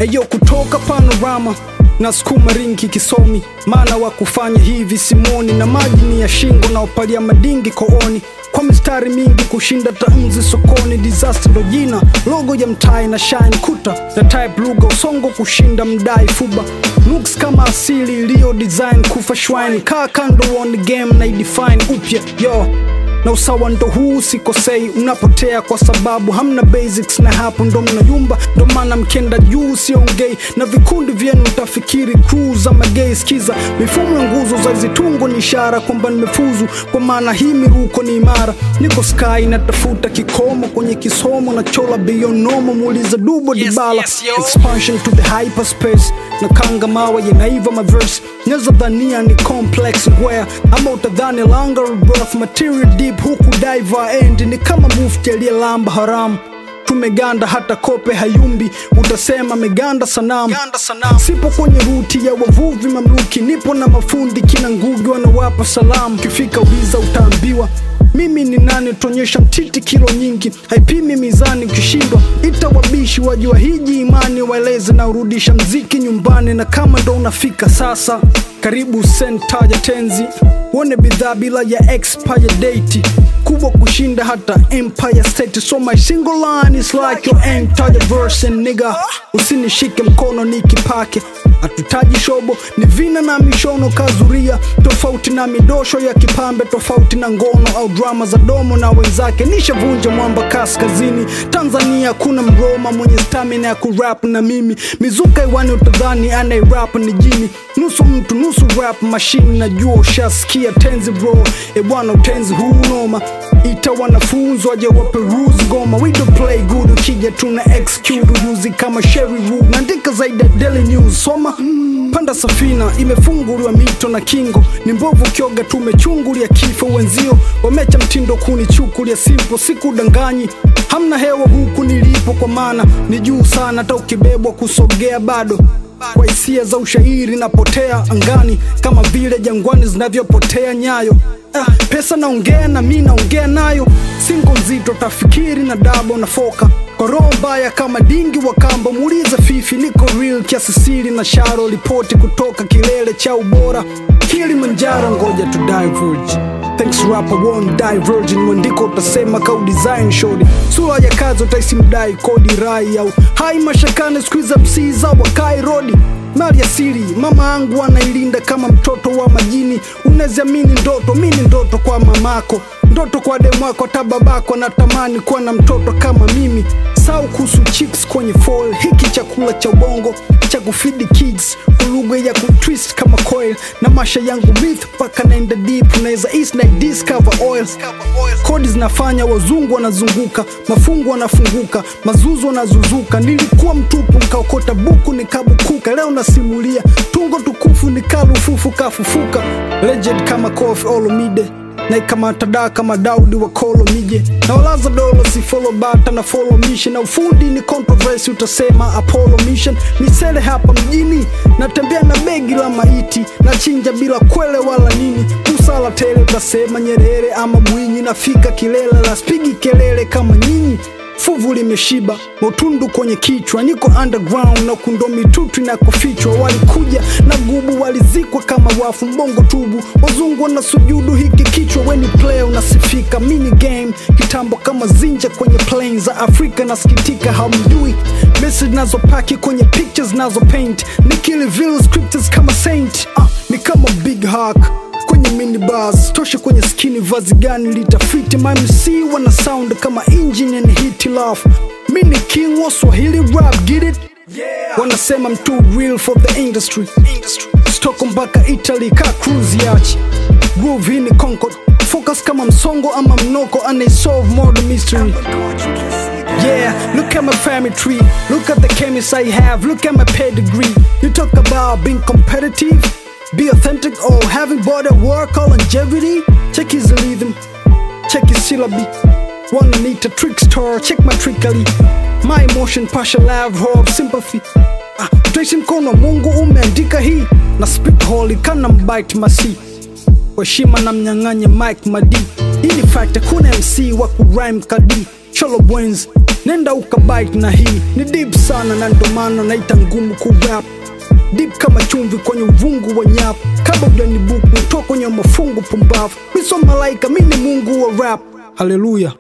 eyo kutoka panorama na sukuma ringi kisomi maana wa kufanya hivi simoni na maji ni ya shingo na upalia madingi kooni kwa mistari mingi kushinda tamzi sokoni disaster ndo jina logo ya mtai na shine kuta na type lugha usongo kushinda mdai fuba looks kama asili iliyo design kufa shwine kaa kando on game na idefine upya yo na usawa ndo huu sikosei unapotea kwa sababu hamna basics na hapo ndo mnayumba ndo maana mkenda juu siongei na vikundi vyenu utafikiri crew za magei skiza mifumo ya nguzo za zitungo ni ishara kwamba nimefuzu kwa maana hii miruko ni imara niko sky natafuta kikomo kwenye kisomo na chola beyond normal muuliza dubo Yes, dibala yes, yo. expansion to the hyperspace na kanga mawe yanaiva maverse nyezo dhania ni complex where ama utadhani longer birth material deep huku diver end ni kama mufti aliyelamba haramu tumeganda hata kope hayumbi utasema meganda sanamu sipo kwenye ruti ya wavuvi mamluki nipo na mafundi kina ngugi wanawapa salamu kifika wiza utaambiwa mimi ni nani tuonyesha mtiti kilo nyingi haipimi mizani ukishindwa ita wabishi wajua hiji imani waeleze na urudisha mziki nyumbani na kama ndo unafika sasa karibu sentaja tenzi uone bidhaa bila ya expire date kubwa kushinda hata empire state so my single line is like your entire verse and nigga usinishike mkono nikipake hatutaji shobo ni vina na mishono kazuria tofauti na midosho ya kipambe tofauti na ngono au drama za domo na wenzake nishavunja mwamba kaskazini tanzania kuna mroma mwenye stamina ya kurap na mimi mizuka iwani utadhani anairap ni jini nusu mtu nusu rap mashine najua ushasikia tenzi bro e bwana utenzi huu noma ita wanafunzi waje waperuzi goma we don't play good ukija tuna execute ujuzi kama sherry Wu naandika zaidi ya daily news soma panda safina imefunguliwa mito na kingo ni mbovu kioga tumechungulia kifo wenzio wamecha mtindo kunichukulia simpo sikudanganyi hamna hewa huku nilipo kwa maana ni juu sana hata ukibebwa kusogea bado kwa hisia za ushairi napotea angani kama vile jangwani zinavyopotea nyayo ah, pesa naongea na mi naongea nayo singo nzito tafikiri na dabo na foka kwa roho mbaya kama dingi wa kamba muulize fifi niko real kiasi siri na sharo ripoti kutoka kilele cha ubora kilimanjaro ngoja tu diverge Thanks rapper won't diverge mwandiko utasema kau design shodi sura ya kazi utaisi mdai kodi rai au hai mashakane skuiza msiza wakai rodi mali asili mama angu anailinda kama mtoto wa majini unaziamini ndoto mini ndoto kwa mamako ndoto kwa demwako hata babako natamani kuwa na mtoto kama mimi sau kuhusu chips kwenye fall hiki chakula cha ubongo cha kufidi kids ulugwe ya kutwist kama coil na masha yangu myth mpaka naenda deep unaweza east na discover oil kodi zinafanya wazungu wanazunguka mafungu wanafunguka mazuzu wanazuzuka nilikuwa mtupu nkaokota buku nikabukuka leo nasimulia tungo tukufu nikalufufu kafufuka legend kama kofi olomide naikamata da kama daudi wa kolo mije na walaza dolo si follow bata na follow mission na ufundi ni controversy utasema apollo mission misele hapa mjini natembea na begi la maiti na chinja bila kwele wala nini usala tele utasema nyerere ama mwinyi nafika kilele la spigi kelele kama nyinyi fuvu limeshiba motundu kwenye kichwa niko underground na kundo mitutu inakofichwa walikuja na gubu walizikwa kama wafu mbongo tubu wazungu na sujudu hiki kichwa weni play unasifika mini game kitambo kama zinja kwenye plain za afrika nasikitika hamjui message nazopaki kwenye pictures nazo paint nikilivil scriptures kama saint ah, ni kama big hack kwenye minibus toshe kwenye skini vazi gani litafiti mamc wana sound kama engine and hit love mini king wa swahili rap get it wanasema mtu real for the industry stoko mpaka italy ka cruise yachi groove hii ni concord focus kama msongo ama mnoko anaisolve murder mystery Yeah, look at my family tree. Look at the chemists I have. Look at my pedigree. You talk about being competitive, be authentic, or having body work or longevity. Check his rhythm, check his syllabi. Wanna need a trickster, check my trickery. My emotion, passion, love, hope, sympathy. Ah, utaishi mkono wa Mungu umeandika hii na speak holy kana mbite masi kwa heshima na mnyang'anye Mike Madi. Hii ni fact, hakuna MC wa kurhyme kadi cholo bwens nenda ukabite na hii ni deep sana na ndo maana naita ngumu kurap deep kama chumvi kwenye uvungu wa nyapu kabla ujanibuku toka kwenye mafungu pumbavu miso malaika mi ni mungu wa rap haleluya